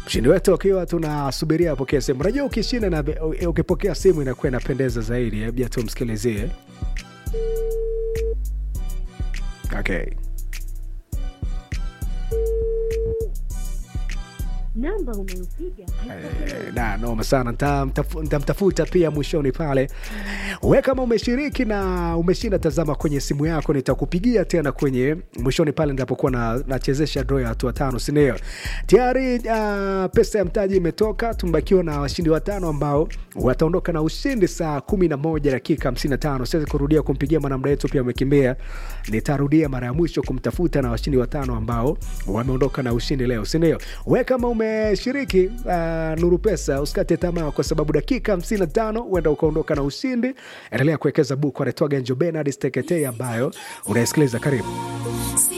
mshindi wetu akiwa tunasubiria apokee simu. Unajua ukishinda na ukipokea simu inakuwa inapendeza zaidi. Hebu tumsikilizie. Okay. namba unayopiga Eh, na noma sana Nitamtafu- nitamtafuta pia mwishoni pale we kama umeshiriki na umeshinda tazama kwenye simu yako nitakupigia tena kwenye mwishoni pale nitapokuwa na, nachezesha draw ya hatua tano sindio tayari uh, pesa ya mtaji imetoka tumebakiwa na washindi watano ambao wataondoka na ushindi saa kumi na moja dakika hamsini na tano siwezi kurudia kumpigia mwanamda wetu pia amekimbia nitarudia mara ya mwisho kumtafuta na washindi watano ambao wameondoka na ushindi leo sindio we kama umeshiriki uh, nuru pesa usikate tamaa kwa sababu dakika 55 huenda ukaondoka na ushindi endelea kuwekeza buku anaitwaga njo benard steketei ambayo unaisikiliza karibu